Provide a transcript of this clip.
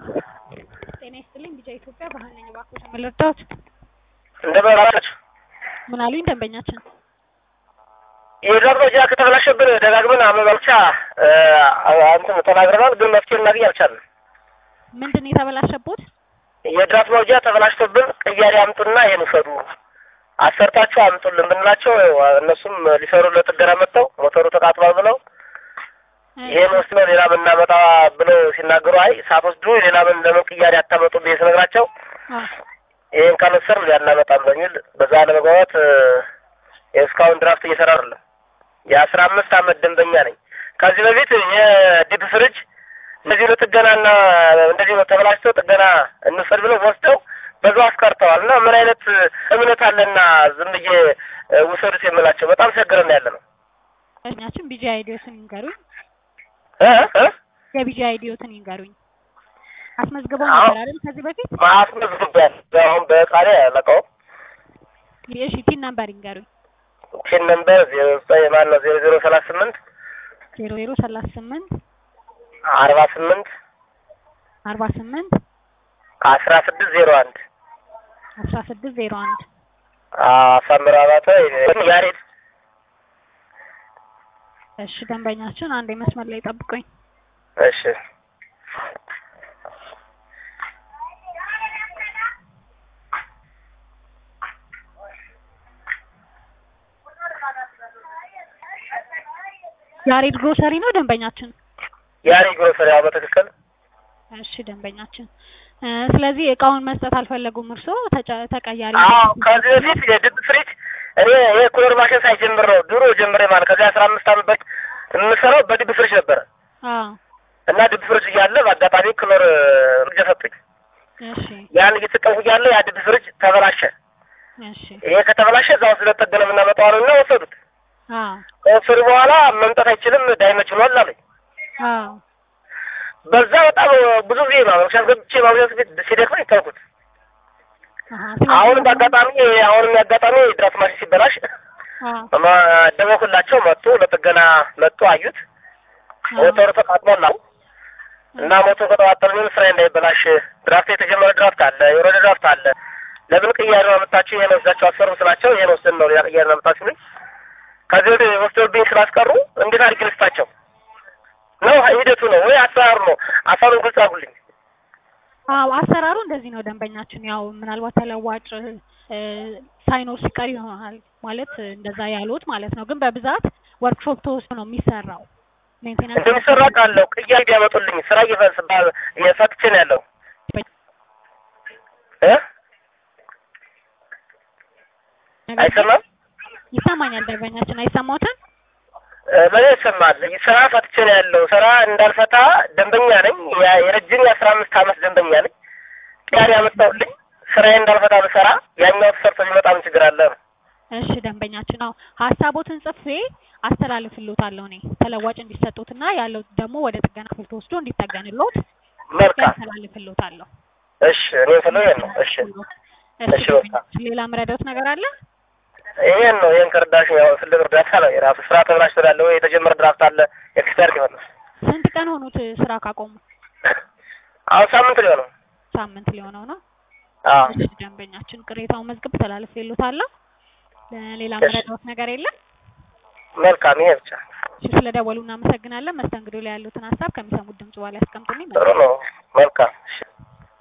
ጤና ይስጥልኝ ቢጫ ኢትዮጵያ ባህል ነኝ። እባክዎት ምን ልርዳዎት? እንደምን አላችሁ? ምን አሉኝ ደንበኛችን? የድራፍት መውጫ ከተበላሸብን ደጋግመን አመልማልቻ እንትን ተናግረናል፣ ግን መፍትሄ ልናገኝ አልቻልንም። ምንድን ነው የተበላሸቦት? የድራፍት መውጫ ተበላሽቶብን ቅያሬ አምጡና ይሄን ውሰዱ አሰርታችሁ አምጡልን ብንላቸው እነሱም ሊሰሩ ለጥገና መጥተው ሞተሩ ተቃጥሏል ብለው ይሄን ወስደው ሌላ ብናመጣ ብለው ሲናገሩ አይ ሳትወስዱ ሌላ ምን ለምን ቅያሬ አታመጡ ብዬ ስነግራቸው ይሄን ካልወሰድን ሊያናመጣም በሚል በዛ ለመግባባት እስካሁን ድራፍት እየሰራ አይደለም። የአስራ አምስት አመት ደንበኛ ነኝ። ከዚህ በፊት የዲፕ ፍሪጅ እንደዚህ ለጥገናና እንደዚህ ተበላሽቶ ጥገና እንውሰድ ብለው ወስደው በዛው አስቀርተዋል። እና ምን አይነት እምነት አለና ዝም ብዬ ውሰዱት የምላቸው በጣም ቸግረን ያለ ነው። እኛችን ቢጂ አይዲዮትን ይንገሩኝ። እ እ የቢጂ አይዲዮትን ይንገሩኝ። አስመዝግበው ነበር አይደል ከዚህ በፊት? ማስመዝግቢያል አሁን በቃሌ አላውቀውም። እሺ ቲን ነምበር ይንገሩኝ። ፒን ነምበር ዜሮ ዘጠኝ ማን ነው ዜሮ ዜሮ ሰላሳ ስምንት ዜሮ ዜሮ ሰላሳ ስምንት አርባ ስምንት አርባ ስምንት አስራ ስድስት ዜሮ አንድ አስራ ስድስት ዜሮ አንድ አሳምር አባተ ያሬድ እሺ ደንበኛችን አንድ መስመር ላይ ጠብቁኝ። እሺ ያሬድ ግሮሰሪ ነው ደንበኛችን? ያሬድ ግሮሰሪ ያው በትክክል እሺ ደንበኛችን እ ስለዚህ እቃውን መስጠት አልፈለጉም እርስዎ ተጨ- ተቀያሪ አዎ ከዚህ በፊት የድብ ፍሪጅ እኔ ይሄ ኩለር ማሽን ሳይጀምር ነው ድሮ ጀምሬ ማለት ከዚህ አስራ አምስት አመት በፊት የምሰራው በድብ ፍሪጅ ነበረ አዎ እና ድብ ፍሪጅ እያለ በአጋጣሚ ክሎር ፍሪጅ ሰጡኝ። እሺ ያን እየተጠቀምኩ እያለ ያ ድብ ፍሪጅ ተበላሸ። እሺ ይሄ ከተበላሸ እዛ ውስጥ ለጠገነ የምናመጣው አሉና ወሰዱት። አዎ ከወሰዱ በኋላ መምጣት አይችልም ዳይመች ብሏል አሉኝ። አዎ በዛ በጣም ብዙ ጊዜ ነው ምክንያት ገብቼ ማብዛት ሲደክመኝ ተውኩት። አሃ ስለዚህ አሁን በአጋጣሚ አሁንም አጋጣሚ ድራፍት ማሽን ሲበላሽ አዎ ደወልኩላቸው መጡ፣ ለጥገና መጡ፣ አዩት። ሞተሩ ተቃጥሏል አሉ እና ሞተሩ ከተቃጠለ ምን ስራ እንዳይበላሽ ድራፍት የተጀመረ ድራፍት አለ፣ የወረደ ድራፍት አለ። ለምን ቅያሬ ነው አመጣችሁ? ይሄን ወስዳችሁ አሰሩ ስላቸው ይሄን ወስደን ነው ሌላ ቅያሬ ነው አመጣችሁ ሲሉኝ ከዚህ ወዲህ ወስደውብኝ ስላስቀሩ እንዴት አድርጌ ልስጣቸው ነው? ሂደቱ ነው ወይ አሰራሩ ነው? አሳሩን ግልጽ አድርጉልኝ። አዎ አሰራሩ እንደዚህ ነው ደንበኛችን። ያው ምናልባት ተለዋጭ እ ሳይኖር ሲቀር ይሆናል ማለት እንደዛ ያሉት ማለት ነው። ግን በብዛት ወርክሾፕ ተወስዶ ነው የሚሰራው። ሜንቴናንስ እንደሚሰራ ቃለው ቅያሬ ቢያመጡልኝ ስራ እየፈስ እየፈትቼ ነው ያለው እ አይሰማም ይሰማኛል ደንበኛችን አይሰማዎትም? ለኔ ይሰማል። ስራ ፈትቼ ነው ያለው። ስራ እንዳልፈታ ደንበኛ ነኝ። ያ- የረጅም የአስራ አምስት አመት ደንበኛ ነኝ። ቅያሬ ያመጣሁልኝ ስራዬ እንዳልፈታ ብሰራ ያኛው ተሰርቶ ቢመጣ ምን ችግር አለ ነው። እሺ ደንበኛችን አዎ ሀሳቦትን ጽፌ አስተላልፍልዎታለሁ እኔ ተለዋጭ እንዲሰጡትና ያለው ደግሞ ወደ ጥገና ክፍል ተወስዶ እንዲጠገንልዎት መልካም አስተላልፍልዎታለሁ። እሺ፣ እኔ ፈለው ነው። እሺ፣ እሺ እሺ፣ በቃ። ደንበኛችን ሌላ ምረዳዎት ነገር አለ? ይሄን ነው ይሄን ከርዳሽ ያው ትልቅ እርዳታ ነው። የራሱ ስራ ተብላሽ ትላለህ ወይ የተጀመረ ድራፍት አለ ኤክስፐርት ይሆን ስንት ቀን ሆኑት ስራ ካቆሙ? አሁን ሳምንት ሊሆነው። ሳምንት ሊሆነው ነው። አዎ እሺ ደንበኛችን ቅሬታውን መዝግብ ተላልፌልዎታለሁ። ሌላ እሺ። ምረዳዎት ነገር የለም? መልካም፣ ይሄ ብቻ እሺ ስለደወሉ እናመሰግናለን። መስተንግዶ ላይ ያሉትን ሀሳብ ከሚሰሙት ድምጽ በኋላ ያስቀምጡልኝ። ጥሩ ነው።